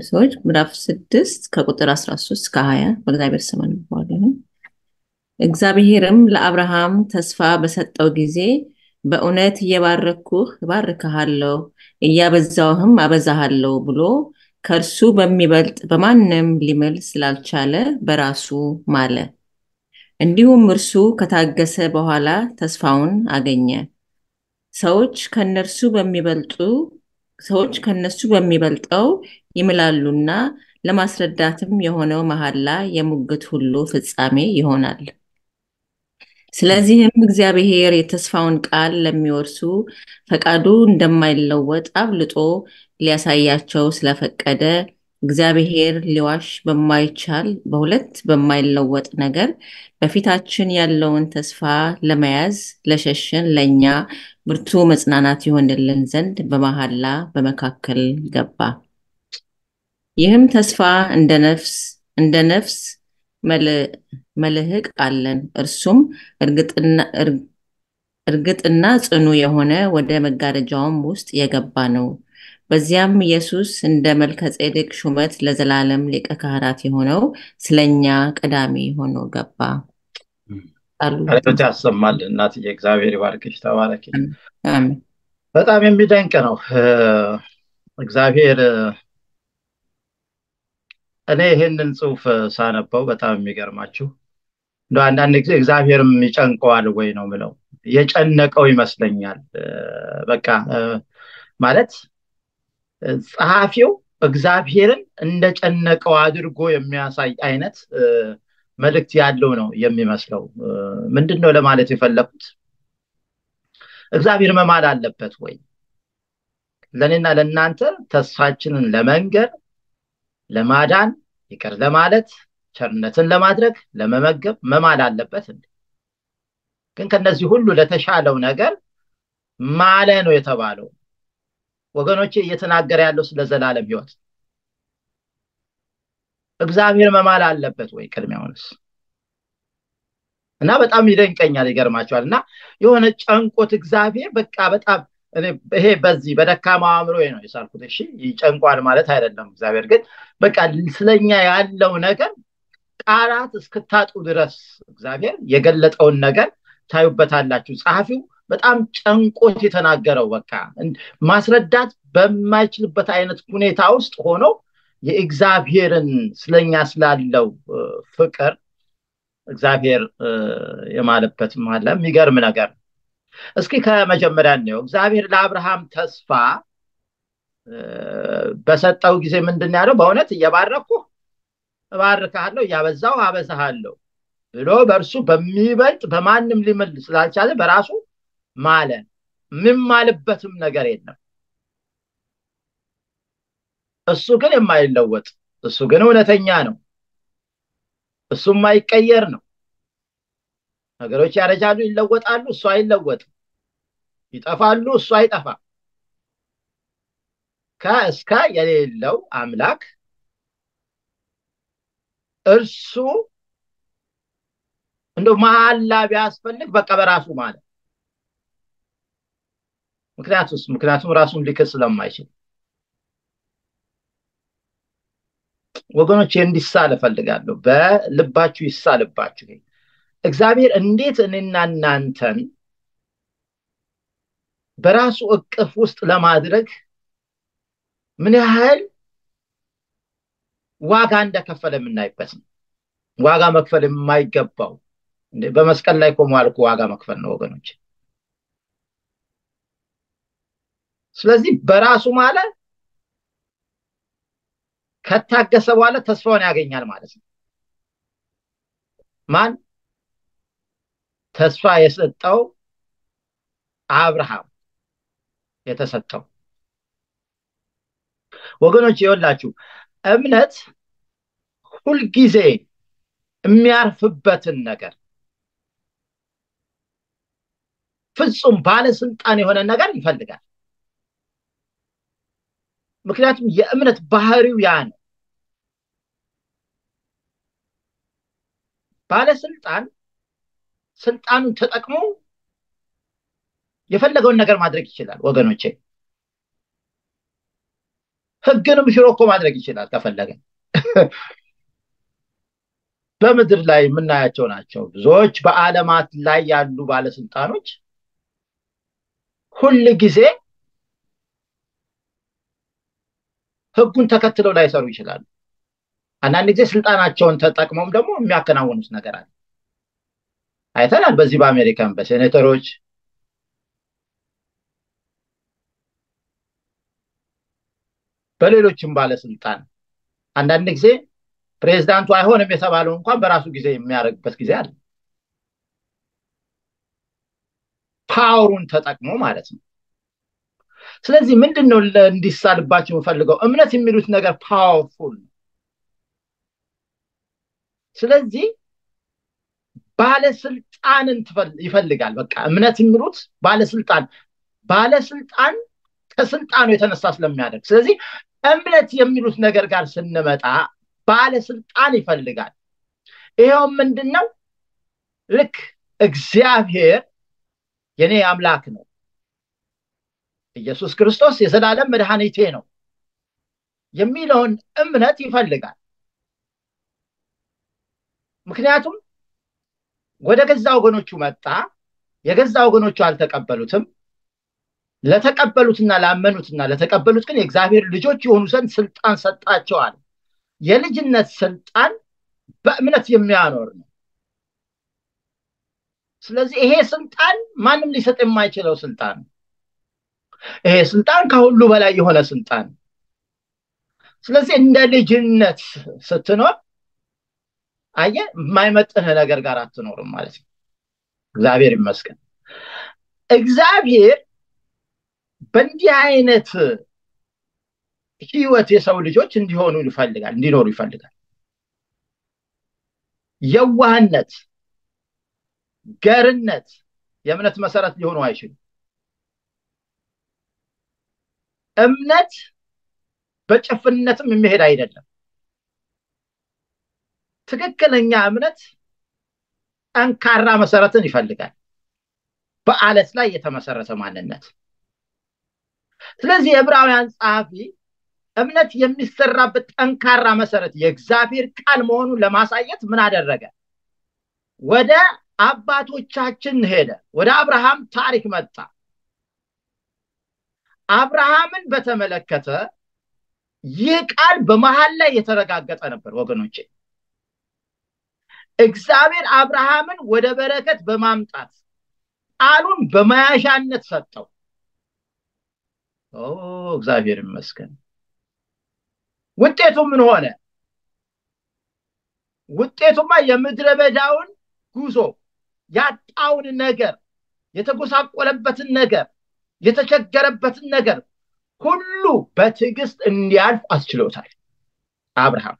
ሰዎች ምዕራፍ ስድስት ከቁጥር 13 እስከ 20 በእግዚአብሔር ስም አነባዋለሁ። እግዚአብሔርም ለአብርሃም ተስፋ በሰጠው ጊዜ በእውነት እየባረኩህ እባርክሃለሁ እያበዛውህም አበዛሃለሁ ብሎ ከእርሱ በሚበልጥ በማንም ሊምል ስላልቻለ በራሱ ማለ። እንዲሁም እርሱ ከታገሰ በኋላ ተስፋውን አገኘ። ሰዎች ከነርሱ በሚበልጡ ሰዎች ከነሱ በሚበልጠው ይምላሉና ለማስረዳትም የሆነው መሐላ የሙግት ሁሉ ፍጻሜ ይሆናል። ስለዚህም እግዚአብሔር የተስፋውን ቃል ለሚወርሱ ፈቃዱ እንደማይለወጥ አብልጦ ሊያሳያቸው ስለፈቀደ እግዚአብሔር ሊዋሽ በማይቻል በሁለት በማይለወጥ ነገር በፊታችን ያለውን ተስፋ ለመያዝ ለሸሸን ለእኛ ብርቱ መጽናናት ይሆንልን ዘንድ በመሐላ በመካከል ገባ። ይህም ተስፋ እንደ ነፍስ እንደ ነፍስ መልህቅ አለን። እርሱም እርግጥና ጽኑ የሆነ ወደ መጋረጃውም ውስጥ የገባ ነው። በዚያም ኢየሱስ እንደ መልከ ጼዴቅ ሹመት ለዘላለም ሊቀ ካህናት የሆነው ስለኛ ቀዳሚ ሆኖ ገባ። ቃልዎት ያሰማል። እናትዬ እግዚአብሔር ይባርክሽ፣ ተባረኪ። አሜን። በጣም የሚደንቅ ነው። እግዚአብሔር እኔ ይህንን ጽሑፍ ሳነበው በጣም የሚገርማችሁ እንደ አንዳንድ ጊዜ እግዚአብሔርም ይጨንቀዋል ወይ ነው ምለው። የጨነቀው ይመስለኛል። በቃ ማለት ጸሐፊው እግዚአብሔርን እንደጨነቀው አድርጎ የሚያሳይ አይነት መልእክት ያለው ነው የሚመስለው። ምንድን ነው ለማለት የፈለኩት? እግዚአብሔር መማል አለበት ወይ? ለእኔና ለእናንተ ተስፋችንን ለመንገር፣ ለማዳን፣ ይቅር ለማለት፣ ቸርነትን ለማድረግ፣ ለመመገብ መማል አለበት እንዴ? ግን ከነዚህ ሁሉ ለተሻለው ነገር ማለ ነው የተባለው። ወገኖቼ እየተናገረ ያለው ስለ ዘላለም ሕይወት እግዚአብሔር መማል አለበት ወይ? ቅድሚያውንስ እና በጣም ይደንቀኛል፣ ይገርማቸዋል። እና የሆነ ጨንቆት እግዚአብሔር በቃ በጣም ይሄ በዚህ በደካማ አእምሮ ነው የሳልኩት። እሺ ይጨንቋል ማለት አይደለም። እግዚአብሔር ግን በቃ ስለኛ ያለው ነገር ቃላት እስክታጡ ድረስ እግዚአብሔር የገለጠውን ነገር ታዩበታላችሁ። ጸሐፊው በጣም ጨንቆት የተናገረው በቃ ማስረዳት በማይችልበት አይነት ሁኔታ ውስጥ ሆኖ የእግዚአብሔርን ስለኛ ስላለው ፍቅር እግዚአብሔር የማለበት አለ። የሚገርም ነገር እስኪ ከመጀመሪያ እንየው። እግዚአብሔር ለአብርሃም ተስፋ በሰጠው ጊዜ ምንድን ያለው? በእውነት እየባረኩ እባርካለሁ፣ እያበዛው አበዛሃለሁ ብሎ በእርሱ በሚበልጥ በማንም ሊምል ስላልቻለ በራሱ ማለ። የምማልበትም ነገር የለም። እሱ ግን የማይለወጥ እሱ ግን እውነተኛ ነው። እሱ የማይቀየር ነው። ነገሮች ያረጃሉ፣ ይለወጣሉ፣ እሱ አይለወጥም። ይጠፋሉ፣ እሱ አይጠፋም። ከእስከ የሌለው አምላክ እርሱ እንደው መሐላ ቢያስፈልግ በቃ በራሱ ማለት ምክንያቱስ ምክንያቱም ራሱን ሊክስ ስለማይችል ወገኖች እንዲሳል እፈልጋለሁ። በልባችሁ ይሳልባችሁ። እግዚአብሔር እንዴት እኔና እናንተን በራሱ እቅፍ ውስጥ ለማድረግ ምን ያህል ዋጋ እንደከፈለ የምናይበት ነው። ዋጋ መክፈል የማይገባው በመስቀል ላይ ቆሞ አልኩ ዋጋ መክፈል ነው ወገኖች። ስለዚህ በራሱ ማለት ከታገሰ በኋላ ተስፋውን ያገኛል ማለት ነው። ማን ተስፋ የሰጠው? አብርሃም የተሰጠው ወገኖች ይኸውላችሁ እምነት ሁልጊዜ የሚያርፍበትን ነገር ፍጹም ባለስልጣን የሆነ ነገር ይፈልጋል። ምክንያቱም የእምነት ባህሪው ያ ነው። ባለስልጣን ስልጣኑን ተጠቅሞ የፈለገውን ነገር ማድረግ ይችላል። ወገኖቼ ህግንም ሽሮ እኮ ማድረግ ይችላል ከፈለገ በምድር ላይ የምናያቸው ናቸው ብዙዎች በአለማት ላይ ያሉ ባለስልጣኖች ሁል ጊዜ ህጉን ተከትለው ላይሰሩ ይችላሉ አንዳንድ ጊዜ ስልጣናቸውን ተጠቅመውም ደግሞ የሚያከናውኑት ነገር አለ አይተናል በዚህ በአሜሪካን በሴኔተሮች በሌሎችም ባለስልጣን አንዳንድ ጊዜ ፕሬዚዳንቱ አይሆንም የተባለው እንኳን በራሱ ጊዜ የሚያደርግበት ጊዜ አለ ፓወሩን ተጠቅሞ ማለት ነው ስለዚህ ምንድን ነው እንዲሳልባቸው የምፈልገው እምነት የሚሉት ነገር ፓወርፉል ነው ስለዚህ ባለስልጣንን ይፈልጋል በቃ እምነት የሚሉት ባለስልጣን ባለስልጣን ከስልጣኑ የተነሳ ስለሚያደርግ ስለዚህ እምነት የሚሉት ነገር ጋር ስንመጣ ባለስልጣን ይፈልጋል ይኸው ምንድን ነው ልክ እግዚአብሔር የኔ አምላክ ነው ኢየሱስ ክርስቶስ የዘላለም መድኃኒቴ ነው የሚለውን እምነት ይፈልጋል ምክንያቱም ወደ ገዛ ወገኖቹ መጣ የገዛ ወገኖቹ አልተቀበሉትም ለተቀበሉትና ላመኑትና ለተቀበሉት ግን የእግዚአብሔር ልጆች የሆኑ ዘንድ ስልጣን ሰጣቸዋል የልጅነት ስልጣን በእምነት የሚያኖር ነው ስለዚህ ይሄ ስልጣን ማንም ሊሰጥ የማይችለው ስልጣን ይሄ ስልጣን ከሁሉ በላይ የሆነ ስልጣን ስለዚህ እንደ ልጅነት ስትኖር አየ የማይመጥንህ ነገር ጋር አትኖርም ማለት ነው እግዚአብሔር ይመስገን እግዚአብሔር በእንዲህ አይነት ህይወት የሰው ልጆች እንዲሆኑ ይፈልጋል እንዲኖሩ ይፈልጋል የዋህነት ገርነት የእምነት መሰረት ሊሆኑ አይችሉም እምነት በጭፍንነትም የሚሄድ አይደለም ትክክለኛ እምነት ጠንካራ መሰረትን ይፈልጋል በአለት ላይ የተመሰረተ ማንነት ስለዚህ የዕብራውያን ጸሐፊ እምነት የሚሰራበት ጠንካራ መሰረት የእግዚአብሔር ቃል መሆኑን ለማሳየት ምን አደረገ ወደ አባቶቻችን ሄደ ወደ አብርሃም ታሪክ መጣ አብርሃምን በተመለከተ ይህ ቃል በመሀል ላይ የተረጋገጠ ነበር ወገኖቼ እግዚአብሔር አብርሃምን ወደ በረከት በማምጣት ቃሉን በመያዣነት ሰጠው እግዚአብሔር ይመስገን ውጤቱ ምን ሆነ ውጤቱማ የምድረ በዳውን ጉዞ ያጣውን ነገር የተጎሳቆለበትን ነገር የተቸገረበትን ነገር ሁሉ በትዕግስት እንዲያልፍ አስችሎታል አብርሃም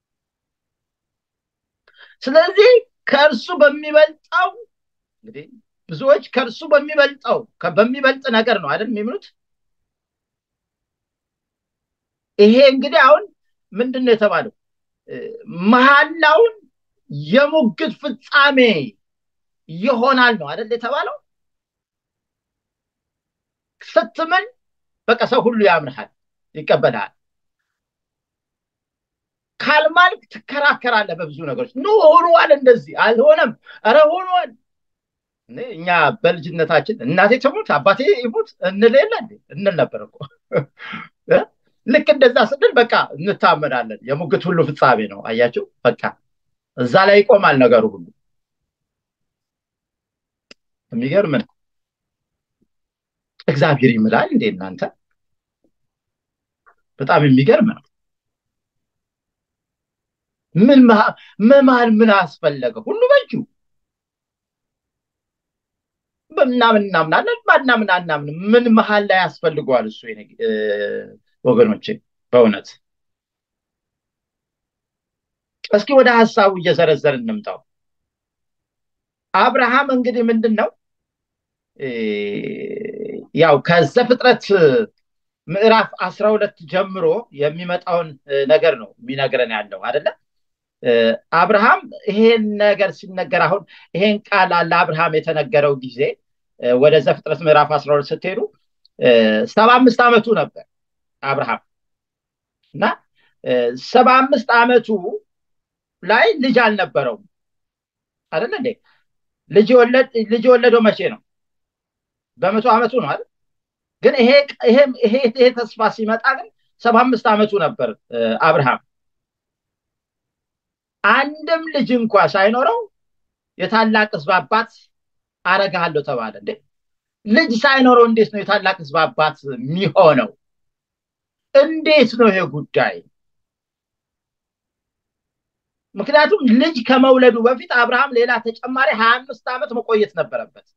ስለዚህ ከእርሱ በሚበልጠው እንግዲህ ብዙዎች ከእርሱ በሚበልጠው በሚበልጥ ነገር ነው አይደል የሚምሉት ይሄ እንግዲህ አሁን ምንድን ነው የተባለው መሐላውን የሙግት ፍጻሜ ይሆናል ነው አይደል የተባለው ስትምን በቃ ሰው ሁሉ ያምንሃል ይቀበልሃል ካልማልክ ትከራከራለህ በብዙ ነገሮች ኖ ሆኗል እንደዚህ አልሆነም ረ ሆኗል እኛ በልጅነታችን እናቴ ትሙት አባቴ ይሙት እንል የለ እንል ነበር እኮ ልክ እንደዛ ስንል በቃ እንታመናለን የሙግት ሁሉ ፍጻሜ ነው አያቸው በቃ እዛ ላይ ይቆማል ነገሩ ሁሉ የሚገርም ነው እግዚአብሔር ይምላል እንዴ እናንተ በጣም የሚገርም ነው ምን መማል ምን አስፈለገ ሁሉ በእጁ በምናምን እናምናለን ባናምን አናምን ምን መሀል ላይ ያስፈልገዋል እሱ ወገኖቼ በእውነት እስኪ ወደ ሀሳቡ እየዘረዘር እንምጣው አብርሃም እንግዲህ ምንድን ነው ያው ከዘፍጥረት ምዕራፍ አስራ ሁለት ጀምሮ የሚመጣውን ነገር ነው የሚነግረን ያለው አደለ አብርሃም ይሄን ነገር ሲነገር አሁን ይሄን ቃል ለአብርሃም የተነገረው ጊዜ ወደ ዘፍጥረት ምዕራፍ አስራ ሁለት ስትሄዱ ሰባ አምስት ዓመቱ ነበር አብርሃም እና ሰባ አምስት ዓመቱ ላይ ልጅ አልነበረውም አይደለ እንዴ? ልጅ የወለደው መቼ ነው? በመቶ ዓመቱ ነው አይደል? ግን ይሄ ይሄ ተስፋ ሲመጣ ግን ሰባ አምስት ዓመቱ ነበር አብርሃም። አንድም ልጅ እንኳ ሳይኖረው የታላቅ ሕዝብ አባት አረግሃለሁ ተባለ። እንዴ ልጅ ሳይኖረው እንዴት ነው የታላቅ ሕዝብ አባት የሚሆነው? እንዴት ነው ይሄ ጉዳይ? ምክንያቱም ልጅ ከመውለዱ በፊት አብርሃም ሌላ ተጨማሪ ሀያ አምስት ዓመት መቆየት ነበረበት።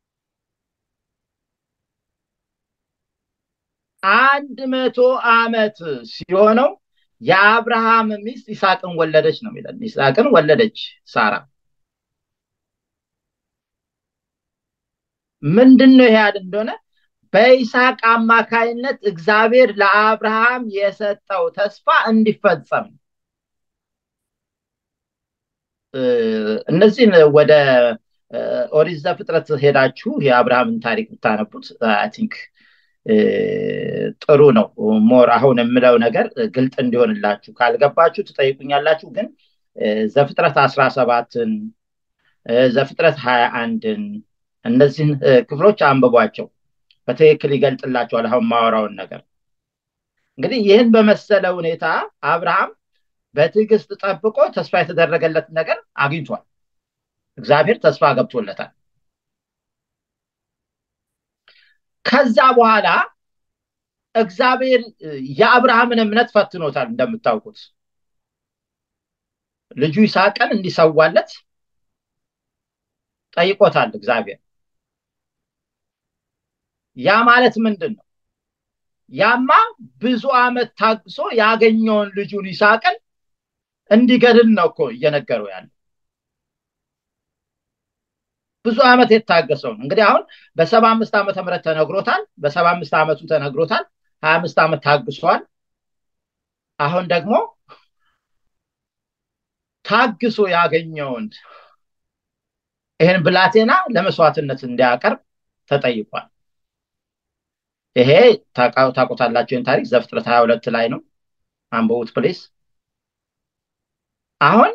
አንድ መቶ ዓመት ሲሆነው የአብርሃም ሚስት ይስሐቅን ወለደች ነው የሚለን። ይስሐቅን ወለደች ሳራ። ምንድን ነው ይሄ ያህል እንደሆነ በይስሐቅ አማካይነት እግዚአብሔር ለአብርሃም የሰጠው ተስፋ እንዲፈጸም እነዚህን ወደ ኦሪት ዘፍጥረት ሄዳችሁ የአብርሃምን ታሪክ ብታነቡት አይ ቲንክ ጥሩ ነው። ሞር አሁን የምለው ነገር ግልጥ እንዲሆንላችሁ ካልገባችሁ ትጠይቁኛላችሁ። ግን ዘፍጥረት አስራ ሰባትን ዘፍጥረት ሀያ አንድን እነዚህን ክፍሎች አንብቧቸው በትክክል ይገልጥላቸዋል። አሁን ማወራውን ነገር እንግዲህ ይህን በመሰለ ሁኔታ አብርሃም በትዕግስት ጠብቆ ተስፋ የተደረገለት ነገር አግኝቷል። እግዚአብሔር ተስፋ ገብቶለታል። ከዛ በኋላ እግዚአብሔር የአብርሃምን እምነት ፈትኖታል። እንደምታውቁት ልጁ ይስሐቅን እንዲሰዋለት ጠይቆታል እግዚአብሔር። ያ ማለት ምንድን ነው? ያማ ብዙ ዓመት ታግሶ ያገኘውን ልጁን ይስሐቅን እንዲገድል ነው እኮ እየነገረው ያለ ብዙ ዓመት የታገሰው ነው። እንግዲህ አሁን በሰባ አምስት ዓመተ ምህረት ተነግሮታል። በሰባ አምስት ዓመቱ ተነግሮታል። ሀያ አምስት ዓመት ታግሷል። አሁን ደግሞ ታግሶ ያገኘውን ይህን ብላቴና ለመስዋዕትነት እንዲያቀርብ ተጠይቋል። ይሄ ታውቁታላችሁን ታሪክ ዘፍጥረት ሀያ ሁለት ላይ ነው። አንብቡት ፕሌስ። አሁን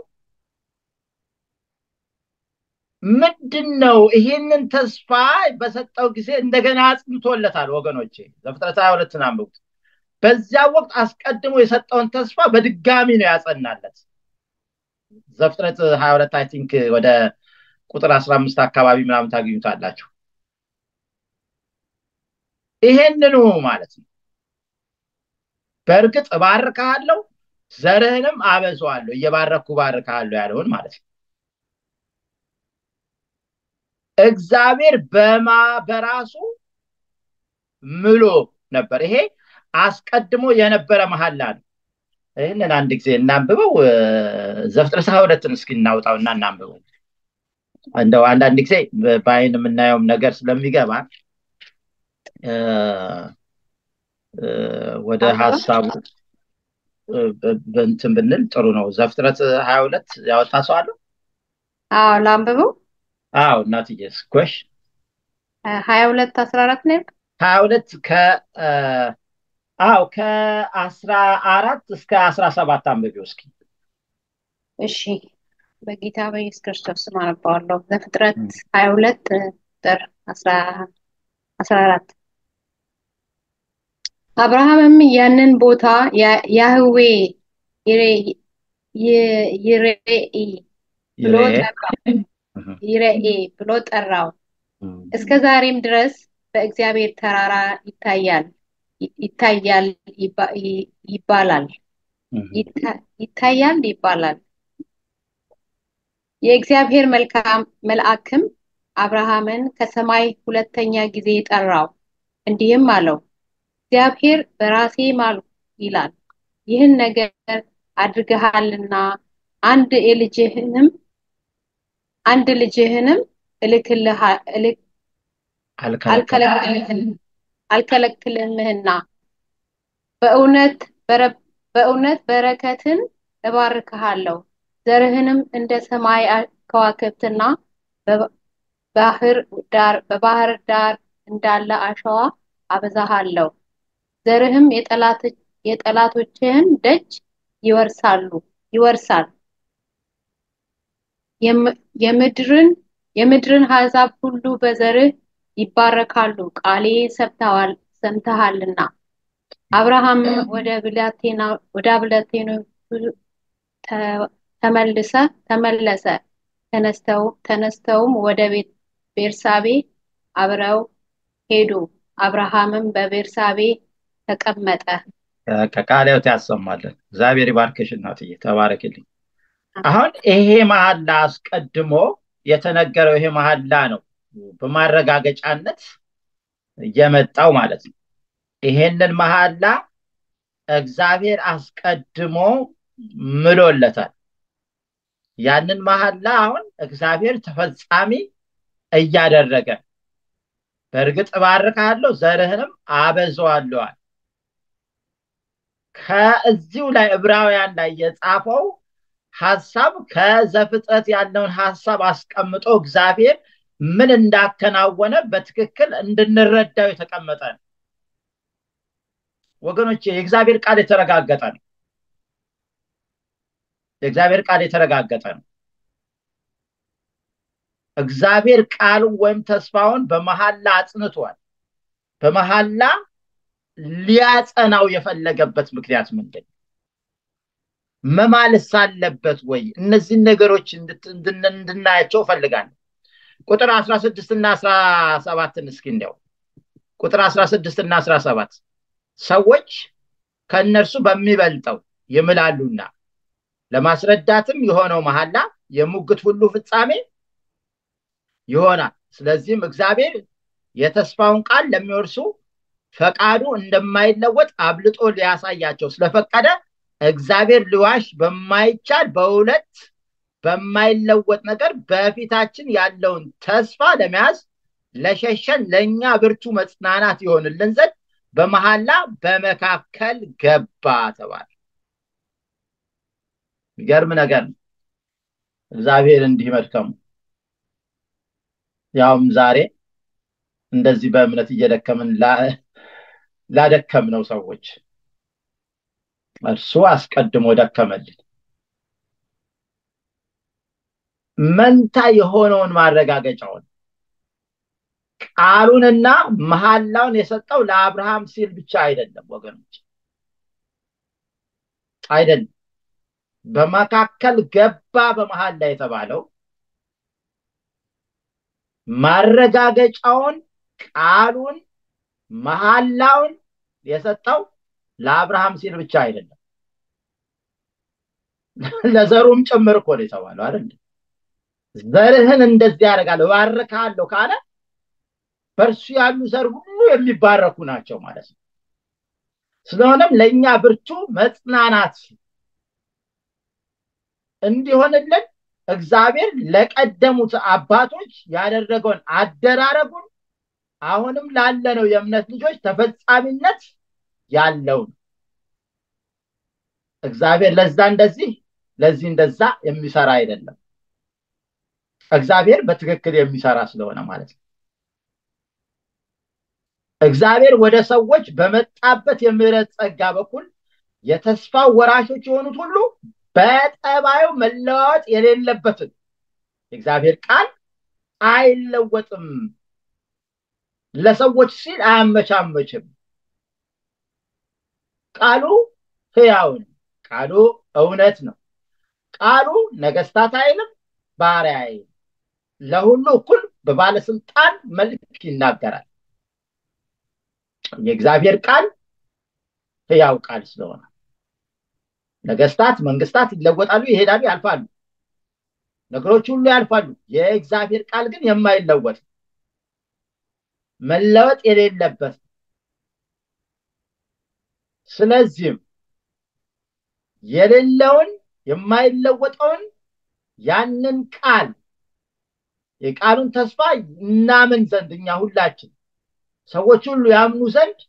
ምንድን ነው ይሄንን ተስፋ በሰጠው ጊዜ እንደገና አጽንቶለታል። ወገኖቼ ዘፍጥረት ሀያ ሁለትን አንብቡት። በዚያ ወቅት አስቀድሞ የሰጠውን ተስፋ በድጋሚ ነው ያጸናለት። ዘፍጥረት ሀያ ሁለት አይ ቲንክ ወደ ቁጥር አስራ አምስት አካባቢ ምናምን ታገኙታላችሁ። ይሄንኑ ማለት ነው። በእርግጥ እባርካለሁ፣ ዘርህንም አበዛዋለሁ፣ እየባረኩ እባርካለሁ ያለውን ማለት ነው። እግዚአብሔር በማ በራሱ ምሎ ነበር። ይሄ አስቀድሞ የነበረ መሐላ ነው። ይህንን አንድ ጊዜ እናንብበው። ዘፍጥረት ሀያ ሁለትን እስኪ እናውጣውና እናንብበው። እንደው አንዳንድ ጊዜ በአይን የምናየውም ነገር ስለሚገባ ወደ ሀሳቡ እንትን ብንል ጥሩ ነው። ዘፍጥረት ሀያ ሁለት ያወጣ ሰው አለው? አዎ ላንብበው። አዎ እናትዬ ጎሽ ሀያ ሁለት አስራ አራት ነው ሀያ ሁለት ከ አዎ ከአስራ አራት እስከ አስራ ሰባት አንብቢው እስኪ። እሺ በጌታ በኢየሱስ ክርስቶስ ስም አነባዋለሁ። ዘፍጥረት ሀያ ሁለት ቁጥር አስራ አራት አብርሃምም ያንን ቦታ ያህዌ ይሬኢ ብሎ ይሬኤ ብሎ ጠራው። እስከ ዛሬም ድረስ በእግዚአብሔር ተራራ ይታያል ይታያል ይባላል ይታያል ይባላል። የእግዚአብሔር መልካም መልአክም አብርሃምን ከሰማይ ሁለተኛ ጊዜ ጠራው፣ እንዲህም አለው እግዚአብሔር በራሴ ማልሁ ይላል፣ ይህን ነገር አድርገሃልና አንድ የልጅህንም አንድ ልጅህንም አልከለክልምህና በእውነት በእውነት በረከትን እባርክሃለሁ ዘርህንም እንደ ሰማይ ከዋክብትና በባህር ዳር እንዳለ አሸዋ አበዛሃለሁ። ዘርህም የጠላቶችህን ደጅ ይወርሳሉ ይወርሳል። የምድርን የምድርን አሕዛብ ሁሉ በዘርህ ይባረካሉ፣ ቃሌን ሰምተዋል ሰምተሃልና። አብርሃም ወደ ብላቴና ወደ ብላቴኖቹ ተመልሰ ተመለሰ። ተነስተው ተነስተውም ወደ ቤት ቤርሳቤ አብረው ሄዱ። አብርሃምም በቤርሳቤ ተቀመጠ። ከቃልዮት ያሰማለን። እግዚአብሔር ይባርክሽ እናትዬ፣ ተባረክልኝ። አሁን ይሄ መሐላ አስቀድሞ የተነገረው ይሄ መሐላ ነው በማረጋገጫነት የመጣው ማለት ነው። ይሄንን መሐላ እግዚአብሔር አስቀድሞ ምሎለታል። ያንን መሐላ አሁን እግዚአብሔር ተፈጻሚ እያደረገ በእርግጥ እባርካለሁ ዘርህንም አበዛዋለዋል። ከዚሁ ላይ ዕብራውያን ላይ የጻፈው ሀሳብ ከዘፍጥረት ያለውን ሀሳብ አስቀምጦ እግዚአብሔር ምን እንዳከናወነ በትክክል እንድንረዳው የተቀመጠ ነው። ወገኖቼ የእግዚአብሔር ቃል የተረጋገጠ ነው። የእግዚአብሔር ቃል የተረጋገጠ ነው። እግዚአብሔር ቃሉን ወይም ተስፋውን በመሐላ አጽንቷል። በመሐላ ሊያጸናው የፈለገበት ምክንያት ምንድን ነው? መማልስ አለበት ወይ? እነዚህን ነገሮች እንድናያቸው እፈልጋለሁ። ቁጥር አስራ ስድስት እና አስራ ሰባትን እስኪ እንዲያው ቁጥር አስራ ስድስት እና አስራ ሰባት ሰዎች ከእነርሱ በሚበልጠው ይምላሉና ለማስረዳትም የሆነው መሐላ የሙግት ሁሉ ፍጻሜ ይሆናል። ስለዚህም እግዚአብሔር የተስፋውን ቃል ለሚወርሱ ፈቃዱ እንደማይለወጥ አብልጦ ሊያሳያቸው ስለፈቀደ እግዚአብሔር ሊዋሽ በማይቻል በሁለት በማይለወጥ ነገር በፊታችን ያለውን ተስፋ ለመያዝ ለሸሸን ለእኛ ብርቱ መጽናናት ይሆንልን ዘንድ በመሐላ በመካከል ገባ ተባለ። የሚገርም ነገር ነው። እግዚአብሔር እንዲህ መድከሙ ያውም ዛሬ እንደዚህ በእምነት እየደከምን ላደከምነው ሰዎች እርሱ አስቀድሞ ደከመልን። መንታ የሆነውን ማረጋገጫውን ቃሉንና መሐላውን የሰጠው ለአብርሃም ሲል ብቻ አይደለም ወገኖች፣ አይደለም። በመካከል ገባ በመሐላ የተባለው ማረጋገጫውን ቃሉን መሐላውን የሰጠው ለአብርሃም ሲል ብቻ አይደለም፣ ለዘሩም ጭምር እኮ ነው የተባለው አይደል? ዘርህን እንደዚህ ያደርጋለሁ እባርካለሁ ካለ በእርሱ ያሉ ዘር ሁሉ የሚባረኩ ናቸው ማለት ነው። ስለሆነም ለእኛ ብርቱ መጽናናት እንዲሆንልን እግዚአብሔር ለቀደሙት አባቶች ያደረገውን አደራረጉን አሁንም ላለነው የእምነት ልጆች ተፈጻሚነት ያለው ነው። እግዚአብሔር ለዛ እንደዚህ ለዚህ እንደዛ የሚሰራ አይደለም። እግዚአብሔር በትክክል የሚሰራ ስለሆነ ማለት ነው። እግዚአብሔር ወደ ሰዎች በመጣበት የምህረት ጸጋ በኩል የተስፋው ወራሾች የሆኑት ሁሉ በጠባዩ መለዋወጥ የሌለበትን የእግዚአብሔር ቃል አይለወጥም። ለሰዎች ሲል አያመቻመችም። ቃሉ ሕያው ነው። ቃሉ እውነት ነው። ቃሉ ነገስታት አይልም፣ ባሪያ አይልም። ለሁሉ እኩል በባለስልጣን መልክ ይናገራል። የእግዚአብሔር ቃል ሕያው ቃል ስለሆነ ነገስታት፣ መንግስታት ይለወጣሉ፣ ይሄዳሉ፣ ያልፋሉ። ነገሮች ሁሉ ያልፋሉ። የእግዚአብሔር ቃል ግን የማይለወጥ መለወጥ የሌለበት ስለዚህም የሌለውን የማይለወጠውን ያንን ቃል የቃሉን ተስፋ እናምን ዘንድ እኛ ሁላችን ሰዎች ሁሉ ያምኑ ዘንድ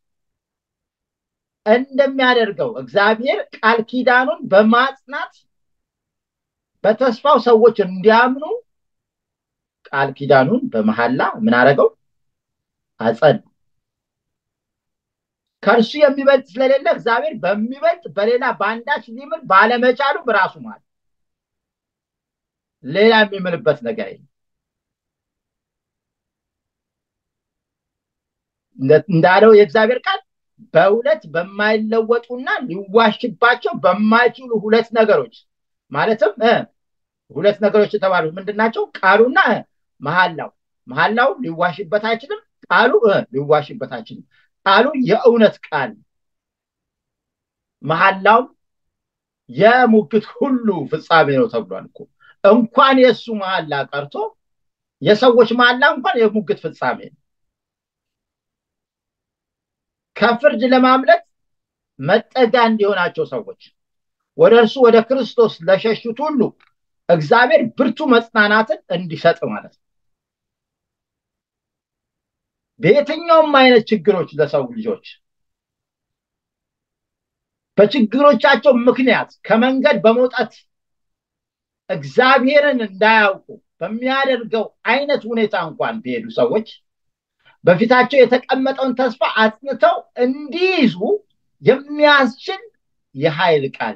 እንደሚያደርገው እግዚአብሔር ቃል ኪዳኑን በማጽናት በተስፋው ሰዎች እንዲያምኑ ቃል ኪዳኑን በመሐላ ምን አደረገው? አጸን። ከእርሱ የሚበልጥ ስለሌለ እግዚአብሔር በሚበልጥ በሌላ በአንዳች ሊምል ባለመቻሉ በራሱ ማለት ሌላ የሚምልበት ነገር የለም። እንዳለው የእግዚአብሔር ቃል በሁለት በማይለወጡና ሊዋሽባቸው በማይችሉ ሁለት ነገሮች ማለትም ሁለት ነገሮች የተባሉት ምንድን ናቸው? ቃሉና መሐላው። መሐላው ሊዋሽበት አይችልም። ቃሉ ሊዋሽበት አይችልም። ቃሉ የእውነት ቃል፣ መሐላው የሙግት ሁሉ ፍጻሜ ነው ተብሏል እኮ። እንኳን የእሱ መሐላ ቀርቶ የሰዎች መሐላ እንኳን የሙግት ፍጻሜ ነው። ከፍርድ ለማምለጥ መጠጊያ እንዲሆናቸው ሰዎች ወደ እርሱ ወደ ክርስቶስ ለሸሹት ሁሉ እግዚአብሔር ብርቱ መጽናናትን እንዲሰጥ ማለት ነው። በየትኛውም አይነት ችግሮች ለሰው ልጆች በችግሮቻቸው ምክንያት ከመንገድ በመውጣት እግዚአብሔርን እንዳያውቁ በሚያደርገው አይነት ሁኔታ እንኳን ቢሄዱ ሰዎች በፊታቸው የተቀመጠውን ተስፋ አጽንተው እንዲይዙ የሚያስችል የኃይል ቃል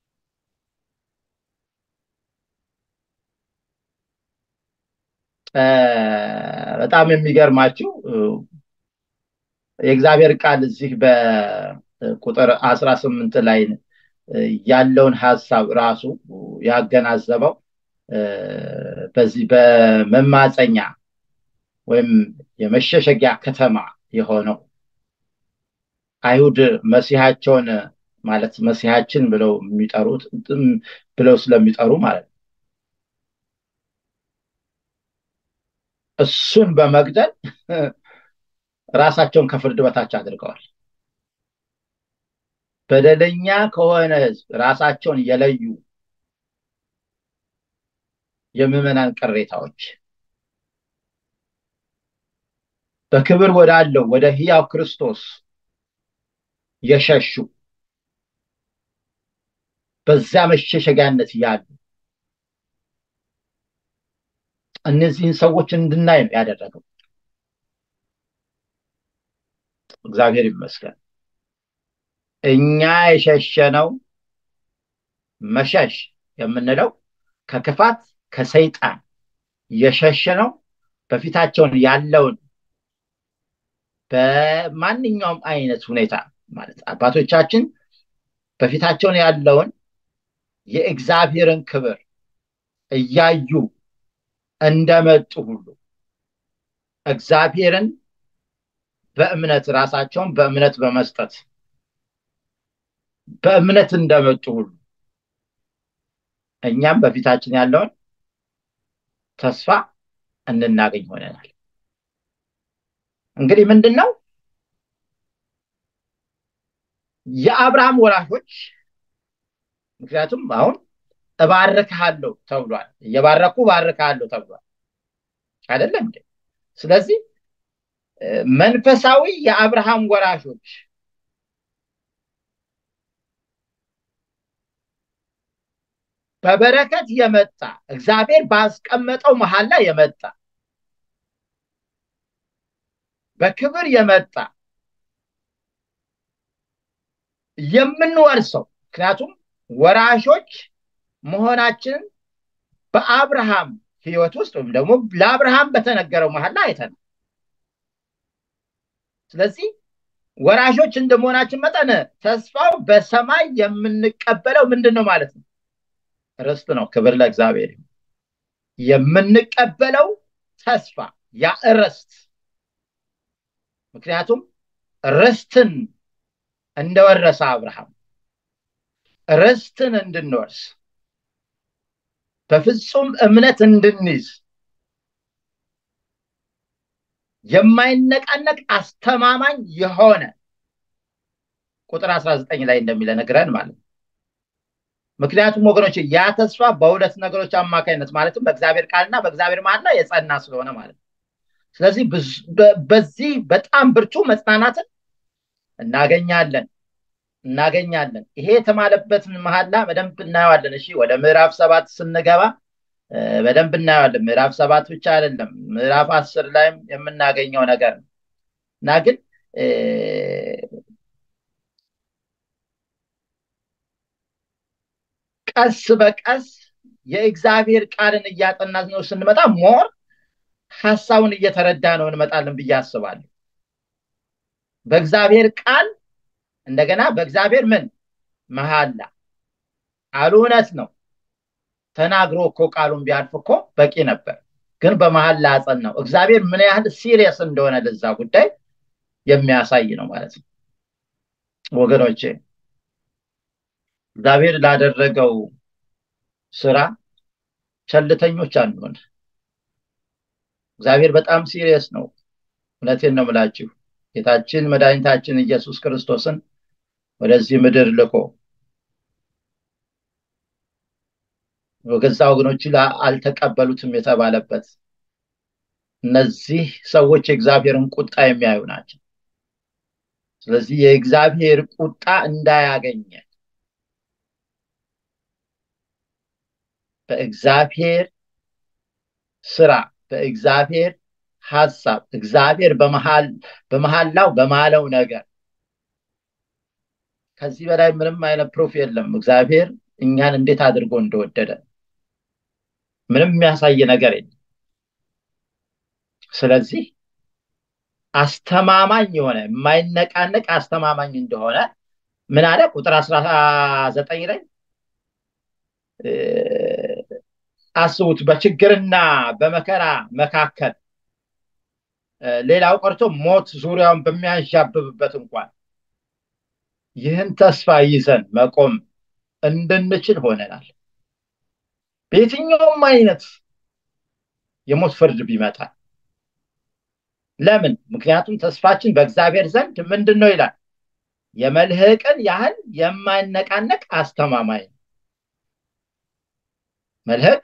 በጣም የሚገርማችሁ የእግዚአብሔር ቃል እዚህ በቁጥር አስራ ስምንት ላይ ያለውን ሀሳብ ራሱ ያገናዘበው በዚህ በመማፀኛ ወይም የመሸሸጊያ ከተማ የሆነው አይሁድ መሲሐቸውን ማለት መሲሐችን ብለው የሚጠሩት ብለው ስለሚጠሩ ማለት ነው እሱን በመግደል ራሳቸውን ከፍርድ በታች አድርገዋል። በደለኛ ከሆነ ህዝብ ራሳቸውን የለዩ የምዕመናን ቅሬታዎች በክብር ወዳለው ወደ ህያው ክርስቶስ የሸሹ በዚያ መሸሸጊያነት ያሉ እነዚህን ሰዎች እንድናይ ነው ያደረገው። እግዚአብሔር ይመስገን። እኛ የሸሸነው መሸሽ የምንለው ከክፋት ከሰይጣን የሸሸነው በፊታቸውን ያለውን በማንኛውም አይነት ሁኔታ ማለት አባቶቻችን በፊታቸውን ያለውን የእግዚአብሔርን ክብር እያዩ እንደመጡ ሁሉ እግዚአብሔርን በእምነት ራሳቸውን በእምነት በመስጠት በእምነት እንደመጡ ሁሉ እኛም በፊታችን ያለውን ተስፋ እንናገኝ ሆነናል። እንግዲህ ምንድን ነው የአብርሃም ወራሾች ምክንያቱም አሁን እባርክሃለሁ ተብሏል። እየባረኩ እባርክሃለሁ ተብሏል አይደለም እንዴ? ስለዚህ መንፈሳዊ የአብርሃም ወራሾች በበረከት የመጣ እግዚአብሔር ባስቀመጠው መሀል ላይ የመጣ በክብር የመጣ የምንወርሰው ምክንያቱም ወራሾች መሆናችንን በአብርሃም ህይወት ውስጥ ወይም ደግሞ ለአብርሃም በተነገረው መሀል ላይ አይተናል። ስለዚህ ወራሾች እንደመሆናችን መጠን ተስፋው በሰማይ የምንቀበለው ምንድን ነው ማለት ነው? ርስት ነው። ክብር ለእግዚአብሔር። የምንቀበለው ተስፋ ያ ርስት ምክንያቱም ርስትን እንደወረሰ አብርሃም ርስትን እንድንወርስ በፍጹም እምነት እንድንይዝ የማይነቃነቅ አስተማማኝ የሆነ ቁጥር 19 ላይ እንደሚለነግረን ማለት ነው። ምክንያቱም ወገኖች ያ ተስፋ በሁለት ነገሮች አማካኝነት ማለትም በእግዚአብሔር ቃልና በእግዚአብሔር መሀል ላይ የጸና ስለሆነ ማለት ነው። ስለዚህ በዚህ በጣም ብርቱ መጽናናትን እናገኛለን እናገኛለን። ይሄ የተማለበትን መሀላ በደንብ እናየዋለን። እሺ ወደ ምዕራፍ ሰባት ስንገባ በደንብ እናየዋለን። ምዕራፍ ሰባት ብቻ አይደለም፣ ምዕራፍ አስር ላይም የምናገኘው ነገር ነው እና ግን ቀስ በቀስ የእግዚአብሔር ቃልን እያጠና ነው ስንመጣ ሞር ሀሳቡን እየተረዳ ነው እንመጣለን ብዬ አስባለሁ በእግዚአብሔር ቃል እንደገና በእግዚአብሔር ምን መሀላ ቃሉ እውነት ነው ተናግሮ እኮ ቃሉን ቢያልፍ እኮ በቂ ነበር ግን በመሀል ላጸን ነው እግዚአብሔር ምን ያህል ሲሪየስ እንደሆነ ለዛ ጉዳይ የሚያሳይ ነው ማለት ነው ወገኖቼ እግዚአብሔር ላደረገው ስራ ቸልተኞች አንሆን እግዚአብሔር በጣም ሲሪየስ ነው እውነቴን ነው ምላችሁ ጌታችን መድኃኒታችን ኢየሱስ ክርስቶስን ወደዚህ ምድር ልኮ በገዛ ወገኖቹ አልተቀበሉትም የተባለበት እነዚህ ሰዎች የእግዚአብሔርን ቁጣ የሚያዩ ናቸው ስለዚህ የእግዚአብሔር ቁጣ እንዳያገኘ በእግዚአብሔር ስራ በእግዚአብሔር ሀሳብ እግዚአብሔር በመሀላው በማለው ነገር ከዚህ በላይ ምንም አይነት ፕሩፍ የለም እግዚአብሔር እኛን እንዴት አድርጎ እንደወደደ ምንም የሚያሳይ ነገር የለም ስለዚህ አስተማማኝ የሆነ የማይነቃነቅ አስተማማኝ እንደሆነ ምን አለ ቁጥር አስራ ዘጠኝ ላይ አስቡት በችግርና በመከራ መካከል ሌላው ቀርቶ ሞት ዙሪያውን በሚያንዣብብበት እንኳን ይህን ተስፋ ይዘን መቆም እንድንችል ሆነናል በየትኛውም አይነት የሞት ፍርድ ቢመጣ ለምን ምክንያቱም ተስፋችን በእግዚአብሔር ዘንድ ምንድን ነው ይላል የመልህቅን ያህል የማይነቃነቅ አስተማማኝ መልህቅ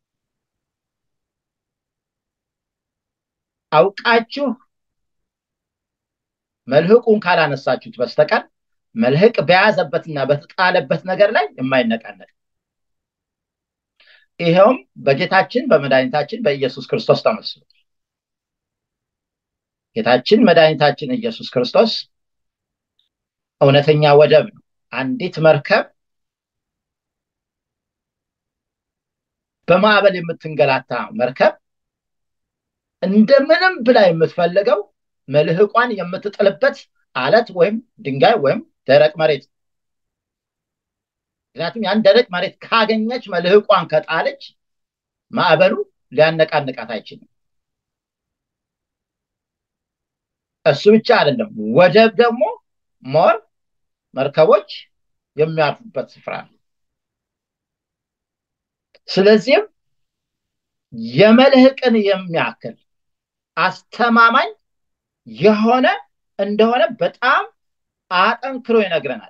አውቃችሁ መልህቁን ካላነሳችሁት በስተቀር መልህቅ በያዘበትና በተጣለበት ነገር ላይ የማይነቃነቅ ይኸውም በጌታችን በመድኃኒታችን በኢየሱስ ክርስቶስ ተመስሎ ጌታችን መድኃኒታችን ኢየሱስ ክርስቶስ እውነተኛ ወደብ ነው አንዲት መርከብ በማዕበል የምትንገላታ መርከብ እንደምንም ብላ የምትፈልገው መልህቋን የምትጥልበት አለት ወይም ድንጋይ ወይም ደረቅ መሬት ምክንያቱም ያን ደረቅ መሬት ካገኘች መልህቋን ከጣለች ማዕበሉ ሊያነቃንቃት አይችልም እሱ ብቻ አይደለም ወደብ ደግሞ ሞር መርከቦች የሚያርፉበት ስፍራ ነው ስለዚህም የመልህቅን የሚያክል አስተማማኝ የሆነ እንደሆነ በጣም አጠንክሮ ይነግረናል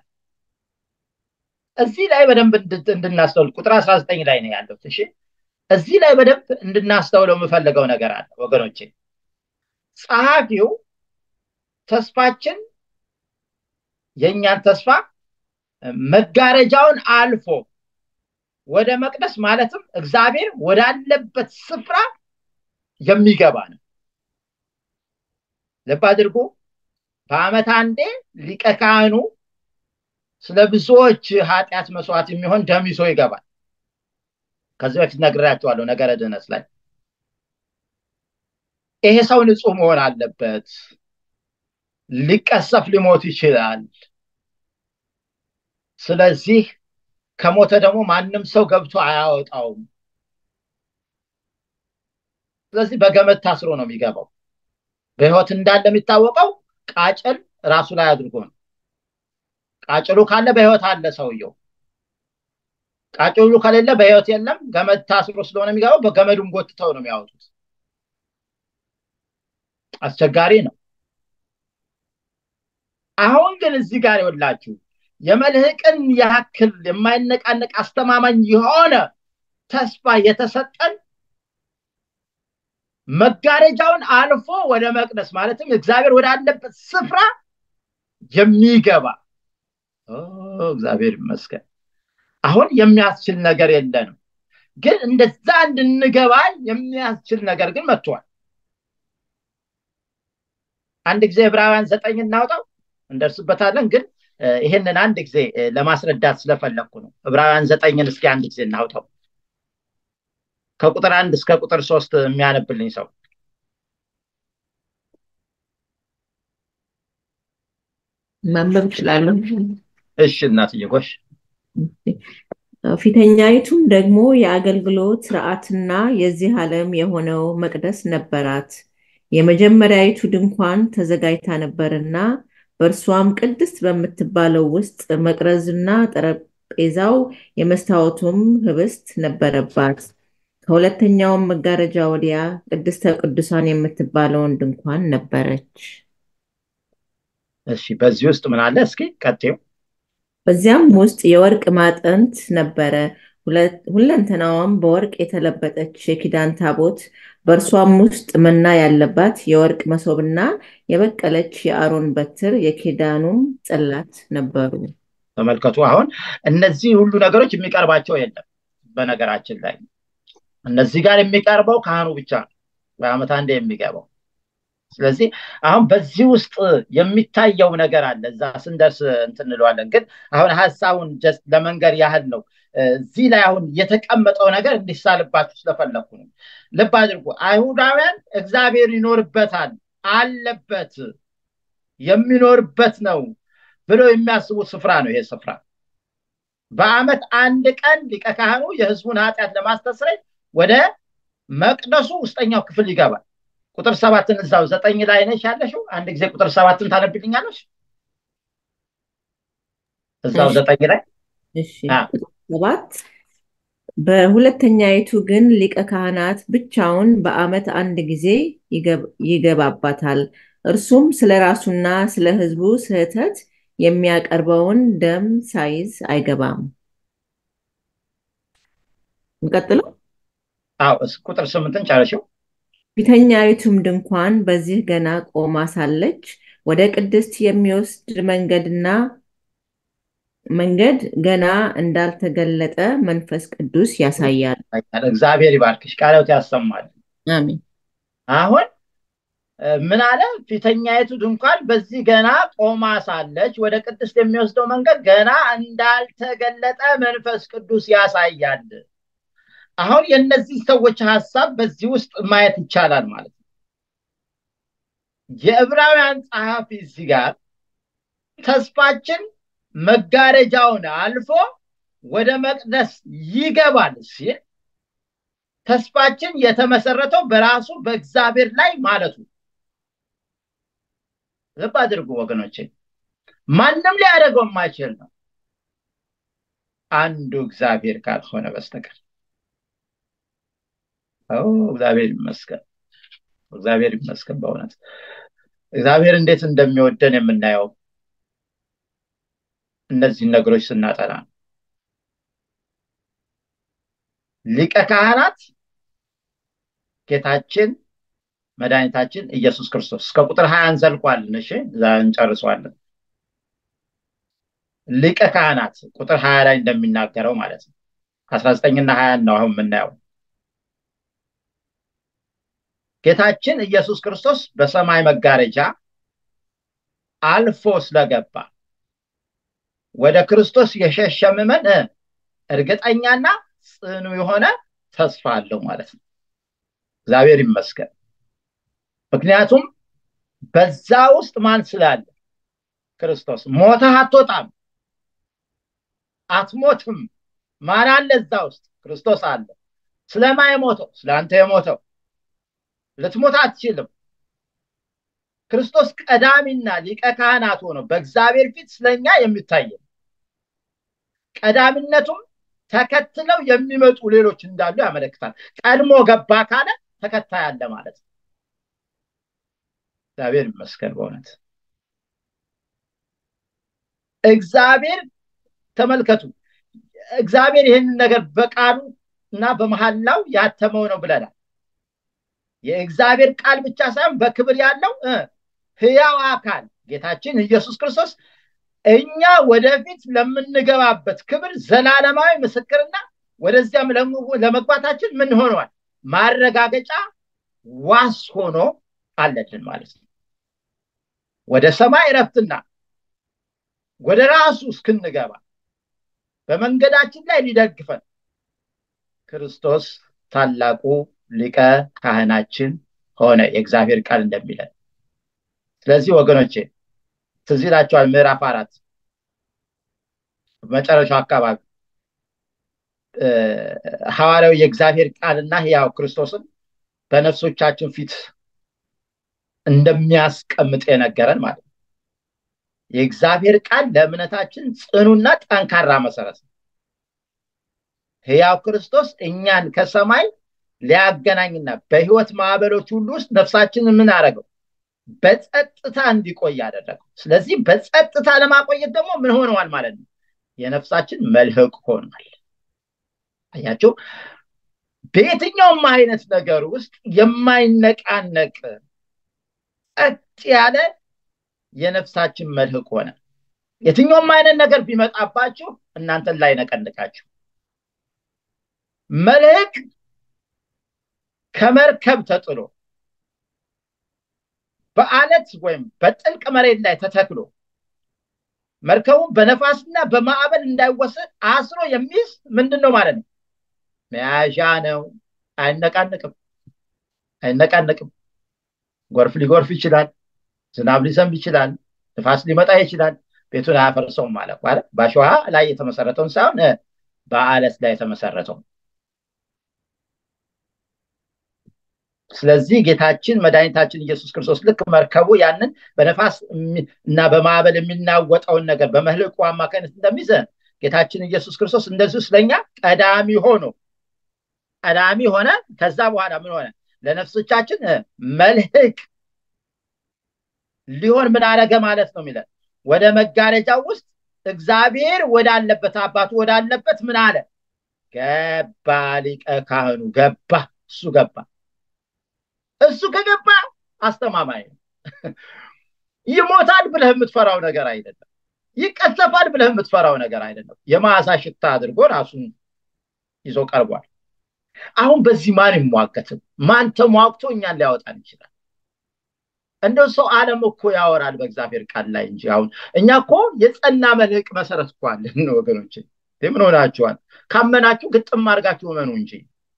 እዚህ ላይ በደንብ እንድናስተውል ቁጥር 19 ላይ ነው ያለው እሺ እዚህ ላይ በደንብ እንድናስተውለው የምፈልገው ነገር አለ ወገኖቼ ጸሐፊው ተስፋችን የእኛን ተስፋ መጋረጃውን አልፎ ወደ መቅደስ ማለትም እግዚአብሔር ወዳለበት ስፍራ የሚገባ ነው ልብ አድርጎ በአመት አንዴ ሊቀ ካህኑ ስለ ብዙዎች ኃጢአት መስዋዕት የሚሆን ደም ይዞ ይገባል ከዚህ በፊት ነግራቸዋለሁ ነገረ ድነት ላይ ይሄ ሰው ንጹህ መሆን አለበት ሊቀሰፍ ሊሞት ይችላል ስለዚህ ከሞተ ደግሞ ማንም ሰው ገብቶ አያወጣውም ስለዚህ በገመድ ታስሮ ነው የሚገባው በህይወት እንዳለ የሚታወቀው ቃጭል ራሱ ላይ አድርጎ ነው ቃጭሉ ካለ በህይወት አለ ሰውየው ቃጭሉ ከሌለ በህይወት የለም ገመድ ታስሮ ስለሆነ የሚገባው በገመዱን ጎትተው ነው የሚያወጡት አስቸጋሪ ነው አሁን ግን እዚህ ጋር ይወላችሁ የመልህቅን ያክል የማይነቃነቅ አስተማማኝ የሆነ ተስፋ የተሰጠን መጋረጃውን አልፎ ወደ መቅደስ ማለትም እግዚአብሔር ወዳለበት ስፍራ የሚገባ እግዚአብሔር ይመስገን አሁን የሚያስችል ነገር የለንም ግን እንደዛ እንድንገባ የሚያስችል ነገር ግን መጥቷል አንድ ጊዜ ዕብራውያን ዘጠኝ እናውጣው እንደርስበታለን ግን ይህንን አንድ ጊዜ ለማስረዳት ስለፈለግኩ ነው ዕብራውያን ዘጠኝን እስኪ አንድ ጊዜ እናውጣው ከቁጥር አንድ እስከ ቁጥር ሶስት የሚያነብልኝ ሰው ማንበብ እችላለሁ እሺ እናትዬ ጎሽ ፊተኛይቱም ደግሞ የአገልግሎት ስርዓትና የዚህ ዓለም የሆነው መቅደስ ነበራት የመጀመሪያይቱ ድንኳን ተዘጋጅታ ነበርና በእርሷም ቅድስት በምትባለው ውስጥ መቅረዝና ጠረጴዛው የመስታወቱም ህብስት ነበረባት ከሁለተኛውም መጋረጃ ወዲያ ቅድስተ ቅዱሳን የምትባለውን ድንኳን ነበረች እሺ በዚህ ውስጥ ምን አለ እስኪ ቀጤው በዚያም ውስጥ የወርቅ ማጠንት ነበረ ሁለንተናዋም በወርቅ የተለበጠች የኪዳን ታቦት በእርሷም ውስጥ መና ያለባት የወርቅ መሶብና የበቀለች የአሮን በትር የኪዳኑም ጽላት ነበሩ ተመልከቱ አሁን እነዚህ ሁሉ ነገሮች የሚቀርባቸው የለም በነገራችን ላይ እነዚህ ጋር የሚቀርበው ካህኑ ብቻ ነው በአመት አንድ የሚገባው ስለዚህ አሁን በዚህ ውስጥ የሚታየው ነገር አለ እዛ ስንደርስ እንትንለዋለን ግን አሁን ሀሳቡን ጀስት ለመንገር ያህል ነው እዚህ ላይ አሁን የተቀመጠው ነገር እንዲሳልባችሁ ስለፈለኩ ነው ልብ አድርጉ አይሁዳውያን እግዚአብሔር ይኖርበታል አለበት የሚኖርበት ነው ብለው የሚያስቡት ስፍራ ነው ይሄ ስፍራ በአመት አንድ ቀን ሊቀ ካህኑ የህዝቡን ኃጢአት ለማስተስረይ ወደ መቅደሱ ውስጠኛው ክፍል ይገባል ቁጥር ሰባትን እዛው ዘጠኝ ላይ ነሽ ያለሽው አንድ ጊዜ ቁጥር ሰባትን ታነብልኛለሽ እዛው ዘጠኝ ላይ ሰባት በሁለተኛይቱ ግን ሊቀ ካህናት ብቻውን በአመት አንድ ጊዜ ይገባባታል እርሱም ስለ ራሱና ስለ ህዝቡ ስህተት የሚያቀርበውን ደም ሳይዝ አይገባም እንቀጥለው አዎ ቁጥር ስምንትን ጨረሽው ፊተኛይቱም ድንኳን በዚህ ገና ቆማ ሳለች ወደ ቅድስት የሚወስድ መንገድና መንገድ ገና እንዳልተገለጠ መንፈስ ቅዱስ ያሳያል እግዚአብሔር ይባርክሽ ቃለት ያሰማል አሜን አሁን ምን አለ ፊተኛይቱ ድንኳን በዚህ ገና ቆማ ሳለች ወደ ቅድስት የሚወስደው መንገድ ገና እንዳልተገለጠ መንፈስ ቅዱስ ያሳያል አሁን የእነዚህ ሰዎች ሀሳብ በዚህ ውስጥ ማየት ይቻላል ማለት ነው የዕብራውያን ጸሐፊ እዚህ ጋር ተስፋችን መጋረጃውን አልፎ ወደ መቅደስ ይገባል ሲል ተስፋችን የተመሰረተው በራሱ በእግዚአብሔር ላይ ማለቱ ልብ አድርጉ ወገኖቼ ማንም ሊያደርገው የማይችል ነው አንዱ እግዚአብሔር ካልሆነ በስተቀር እግዚአብሔር ይመስገን እግዚአብሔር ይመስገን በእውነት እግዚአብሔር እንዴት እንደሚወደን የምናየው እነዚህን ነገሮች ስናጠና ሊቀ ካህናት ጌታችን መድኃኒታችን ኢየሱስ ክርስቶስ እስከ ቁጥር ሀያ እንዘልቋለን እሺ እዛ እንጨርሰዋለን ሊቀ ካህናት ቁጥር ሀያ ላይ እንደሚናገረው ማለት ነው አስራ ዘጠኝና ሀያ ነው አሁን የምናየው ጌታችን ኢየሱስ ክርስቶስ በሰማይ መጋረጃ አልፎ ስለገባ ወደ ክርስቶስ የሸሸ ምዕመን እርግጠኛና ጽኑ የሆነ ተስፋ አለው ማለት ነው እግዚአብሔር ይመስገን ምክንያቱም በዛ ውስጥ ማን ስላለ ክርስቶስ ሞተህ አትወጣም አትሞትም ማን አለ እዛ ውስጥ ክርስቶስ አለ ስለማ የሞተው ስለ አንተ የሞተው ልትሞት አትችልም ክርስቶስ ቀዳሚና ሊቀ ካህናት ሆኖ በእግዚአብሔር ፊት ስለኛ የሚታይ ቀዳሚነቱም ተከትለው የሚመጡ ሌሎች እንዳሉ ያመለክታል ቀድሞ ገባ ካለ ተከታይ አለ ማለት ነው እግዚአብሔር ይመስገን በእውነት እግዚአብሔር ተመልከቱ እግዚአብሔር ይህንን ነገር በቃሉ እና በመሐላው ያተመው ነው ብለናል የእግዚአብሔር ቃል ብቻ ሳይሆን በክብር ያለው ህያው አካል ጌታችን ኢየሱስ ክርስቶስ እኛ ወደፊት ለምንገባበት ክብር ዘላለማዊ ምስክርና ወደዚያም ለመግባታችን ምን ሆኗል ማረጋገጫ ዋስ ሆኖ አለልን ማለት ነው ወደ ሰማይ እረፍትና ወደ ራሱ እስክንገባ በመንገዳችን ላይ ሊደግፈን ክርስቶስ ታላቁ ሊቀ ካህናችን ሆነ የእግዚአብሔር ቃል እንደሚለን ስለዚህ ወገኖቼ ትዝ ይላቸዋል ምዕራፍ አራት መጨረሻው አካባቢ ሐዋርያው የእግዚአብሔር ቃልና ሕያው ክርስቶስን በነፍሶቻችን ፊት እንደሚያስቀምጥ የነገረን ማለት ነው የእግዚአብሔር ቃል ለእምነታችን ጽኑና ጠንካራ መሰረት ነው ሕያው ክርስቶስ እኛን ከሰማይ ሊያገናኝና በህይወት ማዕበሎች ሁሉ ውስጥ ነፍሳችንን ምን አደረገው በጸጥታ እንዲቆይ ያደረገው ስለዚህ በጸጥታ ለማቆየት ደግሞ ምን ሆነዋል ማለት ነው የነፍሳችን መልህቅ ሆኗል አያቸው በየትኛውም አይነት ነገር ውስጥ የማይነቃነቅ ጸጥ ያለ የነፍሳችን መልህቅ ሆነ የትኛውም አይነት ነገር ቢመጣባችሁ እናንተን ላይ ነቀንቃችሁ መልህቅ ከመርከብ ተጥሎ በአለት ወይም በጥልቅ መሬት ላይ ተተክሎ መርከቡ በነፋስና በማዕበል እንዳይወሰድ አስሮ የሚይዝ ምንድን ነው ማለት ነው መያዣ ነው አይነቃንቅም አይነቃንቅም ጎርፍ ሊጎርፍ ይችላል ዝናብ ሊዘንብ ይችላል ንፋስ ሊመጣ ይችላል ቤቱን አያፈርሰውም ማለት ማለት በአሸዋ ላይ የተመሰረተውን ሳይሆን በአለት ላይ የተመሰረተው ስለዚህ ጌታችን መድኃኒታችን ኢየሱስ ክርስቶስ ልክ መርከቡ ያንን በነፋስ እና በማዕበል የሚናወጠውን ነገር በመህልቁ አማካኝነት እንደሚዘ ጌታችን ኢየሱስ ክርስቶስ እንደዚሁ ስለኛ ቀዳሚ ሆኖ ቀዳሚ ሆነ ከዛ በኋላ ምን ሆነ ለነፍሶቻችን መልህቅ ሊሆን ምን አረገ ማለት ነው የሚለን ወደ መጋረጃው ውስጥ እግዚአብሔር ወዳለበት አባቱ ወዳለበት ምን አለ ገባ ሊቀ ካህኑ ገባ እሱ ገባ እሱ ከገባ አስተማማኝ ነው ይሞታል ብለህ የምትፈራው ነገር አይደለም ይቀሰፋል ብለህ የምትፈራው ነገር አይደለም የማሳ ሽታ አድርጎ ራሱን ይዞ ቀርቧል አሁን በዚህ ማን ይሟገትም ማን ተሟግቶ እኛን ሊያወጣን ይችላል እንደው ሰው አለም እኮ ያወራል በእግዚአብሔር ቃል ላይ እንጂ አሁን እኛ እኮ የጸና መልህቅ መሰረት እኮ አለን ወገኖች ምን ሆናችኋል ካመናችሁ ግጥም አድርጋችሁ እመኑ እንጂ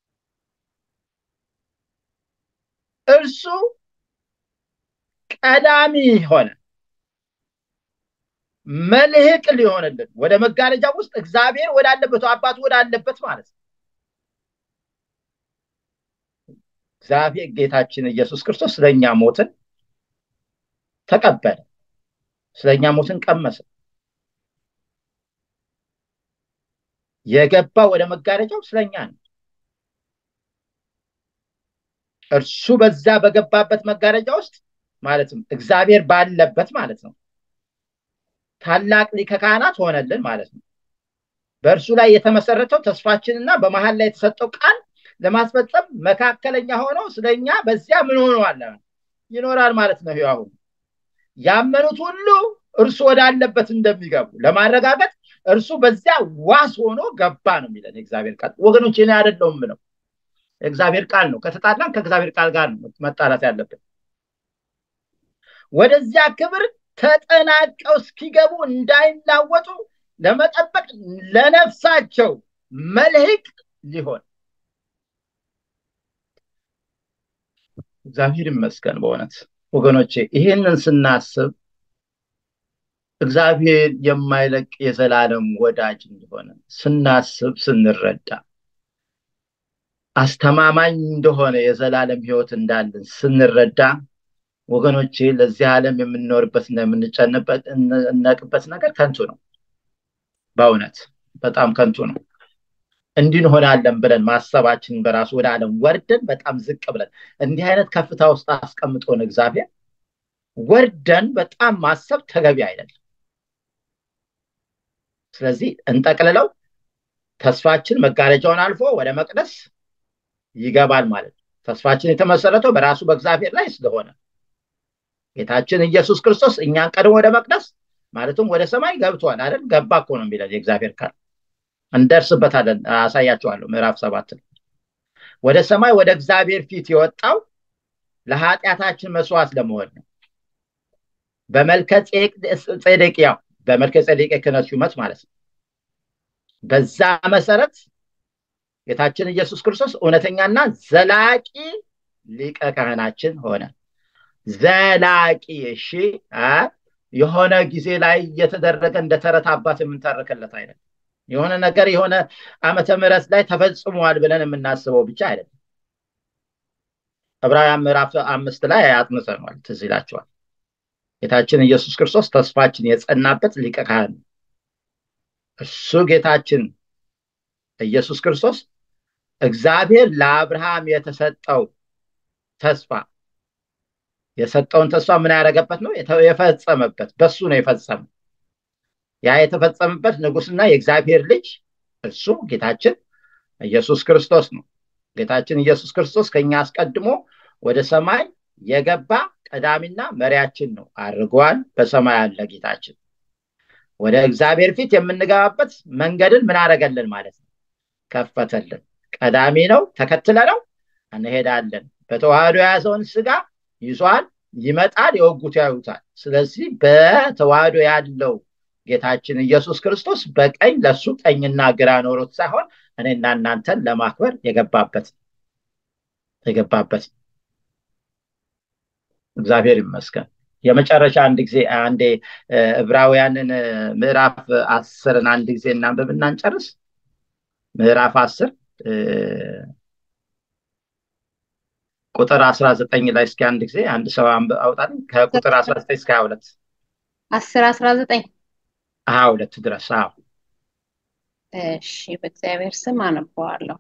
እርሱ ቀዳሚ ሆነ መልህቅ ሊሆንልን ወደ መጋረጃ ውስጥ እግዚአብሔር ወዳለበት አባቱ ወዳለበት ማለት ነው እግዚአብሔር ጌታችን ኢየሱስ ክርስቶስ ስለኛ ሞትን ተቀበለ ስለኛ ሞትን ቀመሰ የገባ ወደ መጋረጃው ስለኛ ነው እርሱ በዛ በገባበት መጋረጃ ውስጥ ማለትም እግዚአብሔር ባለበት ማለት ነው ታላቅ ሊቀ ካህናት ሆነልን ማለት ነው በእርሱ ላይ የተመሰረተው ተስፋችንና በመሀል ላይ የተሰጠው ቃል ለማስፈጸም መካከለኛ ሆኖ ስለኛ በዚያ ምን ሆነዋል ይኖራል ማለት ነው አሁን ያመኑት ሁሉ እርሱ ወዳለበት እንደሚገቡ ለማረጋገጥ እርሱ በዚያ ዋስ ሆኖ ገባ ነው የሚለን የእግዚአብሔር ቃል ወገኖች እኔ አይደለውም ነው የእግዚአብሔር ቃል ነው ከተጣላን ከእግዚአብሔር ቃል ጋር ነው መጣላት ያለብን ወደዚያ ክብር ተጠናቀው እስኪገቡ እንዳይናወጡ ለመጠበቅ ለነፍሳቸው መልህቅ ሊሆን እግዚአብሔር ይመስገን በእውነት ወገኖቼ ይህንን ስናስብ እግዚአብሔር የማይለቅ የዘላለም ወዳጅ እንደሆነ ስናስብ ስንረዳ አስተማማኝ እንደሆነ የዘላለም ህይወት እንዳለን ስንረዳ ወገኖቼ ለዚህ ዓለም የምንኖርበትና የምንጨነቅበት ነገር ከንቱ ነው በእውነት በጣም ከንቱ ነው እንዲህ እንሆናለን ብለን ማሰባችን በራሱ ወደ ዓለም ወርደን በጣም ዝቅ ብለን እንዲህ አይነት ከፍታ ውስጥ አስቀምጦን እግዚአብሔር ወርደን በጣም ማሰብ ተገቢ አይደለም ስለዚህ እንጠቅልለው ተስፋችን መጋረጃውን አልፎ ወደ መቅደስ ይገባል ማለት ነው ተስፋችን የተመሰረተው በራሱ በእግዚአብሔር ላይ ስለሆነ ጌታችን ኢየሱስ ክርስቶስ እኛን ቀድሞ ወደ መቅደስ ማለትም ወደ ሰማይ ገብቷል አይደል ገባ እኮ ነው የሚለን የእግዚአብሔር ቃል እንደርስበታለን አሳያቸዋለሁ ምዕራፍ ሰባት ወደ ሰማይ ወደ እግዚአብሔር ፊት የወጣው ለኃጢአታችን መስዋዕት ለመሆን ነው በመልከ ጼዴቅ ያው በመልከ ጼዴቅ የክህነት ሹመት ማለት ነው በዛ መሰረት ጌታችን ኢየሱስ ክርስቶስ እውነተኛና ዘላቂ ሊቀ ካህናችን ሆነ ዘላቂ እሺ የሆነ ጊዜ ላይ እየተደረገ እንደ ተረት አባት የምንተርክለት አይነት የሆነ ነገር የሆነ ዓመተ ምህረት ላይ ተፈጽሟል ብለን የምናስበው ብቻ አይደለም ዕብራውያን ምዕራፍ አምስት ላይ አጥንተነዋል ትዝ ይላቸዋል ጌታችን ኢየሱስ ክርስቶስ ተስፋችን የጸናበት ሊቀ ካህን እሱ ጌታችን ኢየሱስ ክርስቶስ እግዚአብሔር ለአብርሃም የተሰጠው ተስፋ የሰጠውን ተስፋ ምን ያደረገበት ነው የፈጸመበት በሱ ነው የፈጸመ ያ የተፈጸመበት ንጉስና የእግዚአብሔር ልጅ እሱ ጌታችን ኢየሱስ ክርስቶስ ነው ጌታችን ኢየሱስ ክርስቶስ ከኛ አስቀድሞ ወደ ሰማይ የገባ ቀዳሚና መሪያችን ነው አድርጓል በሰማይ አለ ጌታችን ወደ እግዚአብሔር ፊት የምንገባበት መንገድን ምን አደረገልን ማለት ነው ከፈተልን ቀዳሚ ነው ተከትለ ነው እንሄዳለን በተዋህዶ የያዘውን ስጋ ይዟል ይመጣል የወጉት ያዩታል ስለዚህ በተዋህዶ ያለው ጌታችን ኢየሱስ ክርስቶስ በቀኝ ለሱ ቀኝና ግራ ኖሮት ሳይሆን እኔና እናንተን ለማክበር የገባበት የገባበት እግዚአብሔር ይመስገን የመጨረሻ አንድ ጊዜ አንዴ ዕብራውያንን ምዕራፍ አስርን አንድ ጊዜ እናንብብ እናንጨርስ ምዕራፍ አስር ቁጥር አስራ ዘጠኝ ላይ እስኪ አንድ ጊዜ አንድ ሰው አውጣልኝ ከቁጥር አስራ ዘጠኝ እስከ ሀያ ሁለት አስር አስራ ዘጠኝ ሀያ ሁለት ድረስ አዎ እሺ በእግዚአብሔር ስም አነበዋለሁ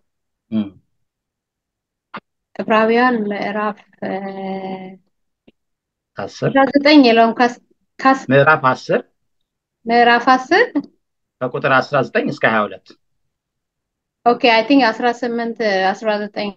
ዕብራውያን ምዕራፍ አስር አስራ ዘጠኝ የለውም ምዕራፍ አስር ምዕራፍ አስር ከቁጥር አስራ ዘጠኝ እስከ ሀያ ሁለት ኦኬ አይ ቲንክ አስራ ስምንት አስራ ዘጠኝ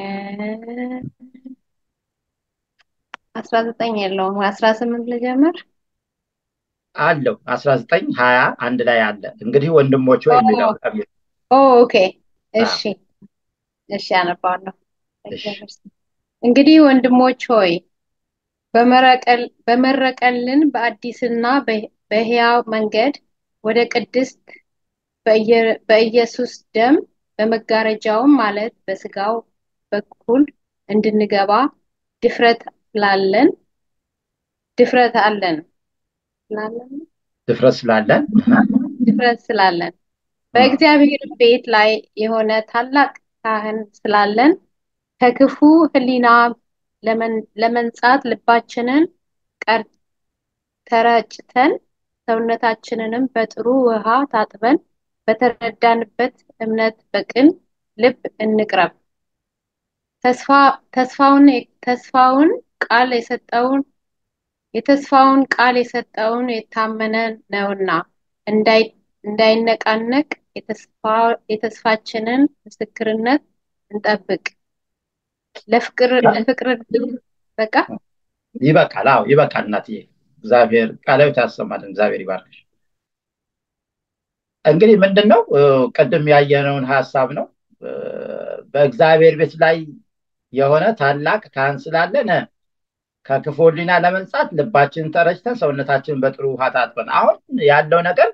አስራ ዘጠኝ የለውም አስራ ስምንት ልጀምር አለው አስራ ዘጠኝ ሀያ አንድ ላይ አለ እንግዲህ ወንድሞች ወይ የሚለው ኦኬ እሺ እሺ አነባለሁ እንግዲህ ወንድሞች ሆይ በመረቀልን በአዲስና በሕያው መንገድ ወደ ቅድስት በኢየሱስ ደም በመጋረጃውም ማለት በስጋው በኩል እንድንገባ ድፍረት ላለን ድፍረት አለን ድፍረት ስላለን ድፍረት ስላለን በእግዚአብሔር ቤት ላይ የሆነ ታላቅ ካህን ስላለን ከክፉ ሕሊና ለመንጻት ልባችንን ተረጭተን ሰውነታችንንም በጥሩ ውሃ ታጥበን በተረዳንበት እምነት በቅን ልብ እንቅረብ። ተስፋውን ተስፋውን ቃል የሰጠውን የተስፋውን ቃል የሰጠውን የታመነ ነውና እንዳይነቃነቅ የተስፋችንን ምስክርነት እንጠብቅ። ለፍቅር ለፍቅር በቃ ይበቃል። አዎ ይበቃል። እናትዬ እግዚአብሔር ቃላዊት ያሰማልን። እግዚአብሔር ይባርክሽ። እንግዲህ ምንድን ነው ቅድም ያየነውን ሀሳብ ነው። በእግዚአብሔር ቤት ላይ የሆነ ታላቅ ካህን ስላለን ከክፉ ሕሊና ለመንጻት ልባችንን ተረጭተን ሰውነታችንን በጥሩ ውሃ ታጥበን አሁን ያለው ነገር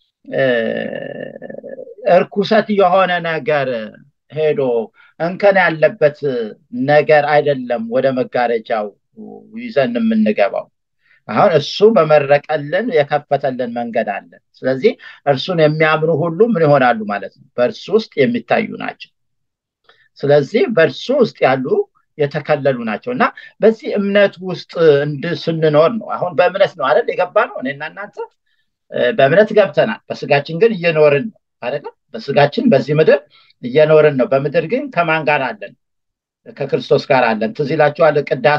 እርኩሰት የሆነ ነገር ሄዶ እንከን ያለበት ነገር አይደለም ወደ መጋረጃው ይዘን የምንገባው አሁን እሱ በመረቀልን የከፈተልን መንገድ አለ ስለዚህ እርሱን የሚያምኑ ሁሉ ምን ይሆናሉ ማለት ነው በእርሱ ውስጥ የሚታዩ ናቸው ስለዚህ በእርሱ ውስጥ ያሉ የተከለሉ ናቸው እና በዚህ እምነት ውስጥ ስንኖር ነው አሁን በእምነት ነው አይደል የገባ ነው እኔና እናንተ በእምነት ገብተናል በስጋችን ግን እየኖርን ነው አይደለም በስጋችን በዚህ ምድር እየኖርን ነው በምድር ግን ከማን ጋር አለን ከክርስቶስ ጋር አለን ትዝ ይላችኋል ቅዳሴ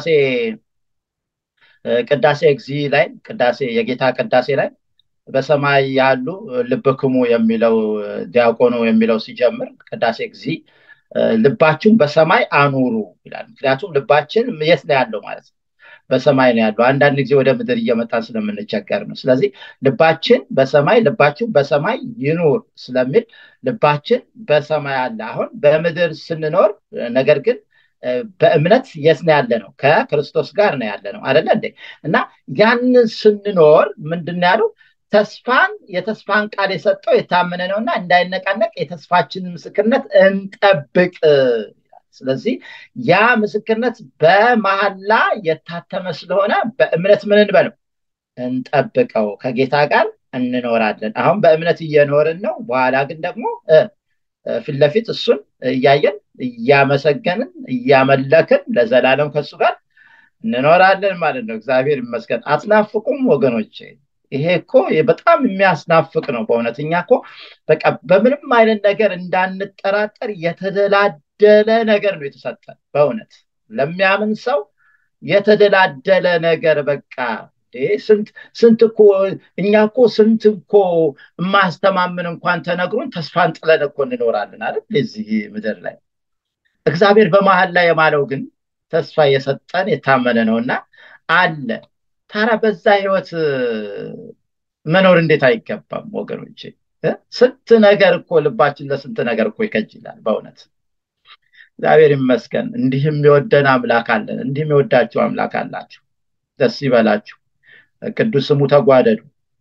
ቅዳሴ እግዚ ላይ ቅዳሴ የጌታ ቅዳሴ ላይ በሰማይ ያሉ ልብክሙ የሚለው ዲያቆኑ የሚለው ሲጀምር ቅዳሴ እግዚ ልባችሁን በሰማይ አኑሩ ይላል ምክንያቱም ልባችን የት ነው ያለው ማለት ነው በሰማይ ነው ያለው አንዳንድ ጊዜ ወደ ምድር እየመጣን ስለምንቸገር ነው ስለዚህ ልባችን በሰማይ ልባችን በሰማይ ይኑር ስለሚል ልባችን በሰማይ አለ አሁን በምድር ስንኖር ነገር ግን በእምነት የት ነው ያለ ነው ከክርስቶስ ጋር ነው ያለ ነው አደለ እንዴ እና ያንን ስንኖር ምንድን ያለው ተስፋን የተስፋን ቃል የሰጠው የታመነ ነውና እንዳይነቃነቅ የተስፋችንን ምስክርነት እንጠብቅ ስለዚህ ያ ምስክርነት በመሐላ የታተመ ስለሆነ በእምነት ምን እንበለው እንጠብቀው ከጌታ ጋር እንኖራለን አሁን በእምነት እየኖርን ነው በኋላ ግን ደግሞ ፊት ለፊት እሱን እያየን እያመሰገንን እያመለክን ለዘላለም ከሱ ጋር እንኖራለን ማለት ነው እግዚአብሔር ይመስገን አትናፍቁም ወገኖቼ ይሄ እኮ በጣም የሚያስናፍቅ ነው በእውነት እኛ እኮ በቃ በምንም አይነት ነገር እንዳንጠራጠር የተደላደለ ነገር ነው የተሰጠን በእውነት ለሚያምን ሰው የተደላደለ ነገር በቃ ስንት ስንት እኮ እኛ እኮ ስንት እኮ የማያስተማምን እንኳን ተነግሮን ተስፋን ጥለን እኮ እንኖራለን አይደል እዚህ ምድር ላይ እግዚአብሔር በመሀል ላይ የማለው ግን ተስፋ የሰጠን የታመነ ነው እና አለ ታራ በዛ ህይወት መኖር እንዴት አይገባም ወገኖቼ ስንት ነገር እኮ ልባችን ለስንት ነገር እኮ ይከጅላል በእውነት እግዚአብሔር ይመስገን እንዲህም የወደን አምላክ አለን እንዲህም የወዳችሁ አምላክ አላችሁ ደስ ይበላችሁ ቅዱስ ስሙ ተጓደዱ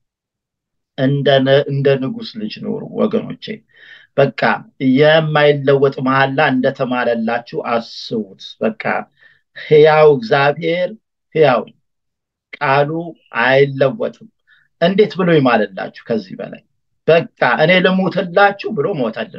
እንደ ንጉስ ልጅ ኑሩ ወገኖቼ በቃ የማይለወጥ መሐላ እንደተማለላችሁ አስቡት በቃ ህያው እግዚአብሔር ህያው ቃሉ አይለወጥም እንዴት ብሎ ይማልላችሁ ከዚህ በላይ በቃ እኔ ልሙትላችሁ ብሎ ሞተልን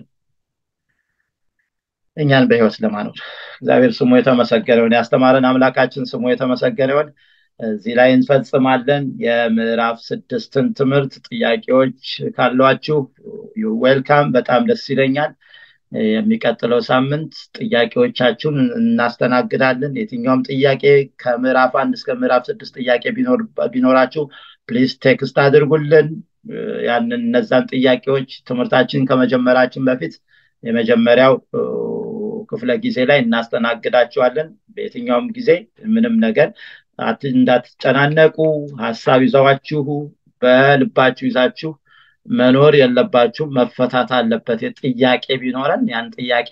እኛን በህይወት ለማኖር እግዚአብሔር ስሙ የተመሰገነውን ያስተማረን አምላካችን ስሙ የተመሰገነውን እዚህ ላይ እንፈጽማለን የምዕራፍ ስድስትን ትምህርት ጥያቄዎች ካሏችሁ ዌልካም በጣም ደስ ይለኛል የሚቀጥለው ሳምንት ጥያቄዎቻችሁን እናስተናግዳለን የትኛውም ጥያቄ ከምዕራፍ አንድ እስከ ምዕራፍ ስድስት ጥያቄ ቢኖራችሁ ፕሊዝ ቴክስት አድርጉልን ያንን እነዛን ጥያቄዎች ትምህርታችን ከመጀመራችን በፊት የመጀመሪያው ክፍለ ጊዜ ላይ እናስተናግዳቸዋለን በየትኛውም ጊዜ ምንም ነገር እንዳትጨናነቁ ሀሳብ ይዘዋችሁ በልባችሁ ይዛችሁ መኖር የለባችሁ መፈታት አለበት ጥያቄ ቢኖረን ያን ጥያቄ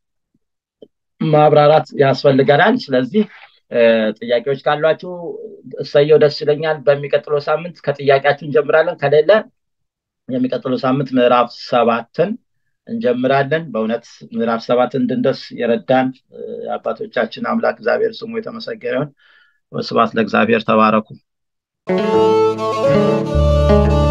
ማብራራት ያስፈልገናል ስለዚህ ጥያቄዎች ካሏችሁ እሰየው ደስ ይለኛል በሚቀጥለው ሳምንት ከጥያቄያችሁ እንጀምራለን ከሌለ የሚቀጥለው ሳምንት ምዕራፍ ሰባትን እንጀምራለን በእውነት ምዕራፍ ሰባት እንድንደስ የረዳን አባቶቻችን አምላክ እግዚአብሔር ስሙ የተመሰገነውን ስባት ለእግዚአብሔር ተባረኩ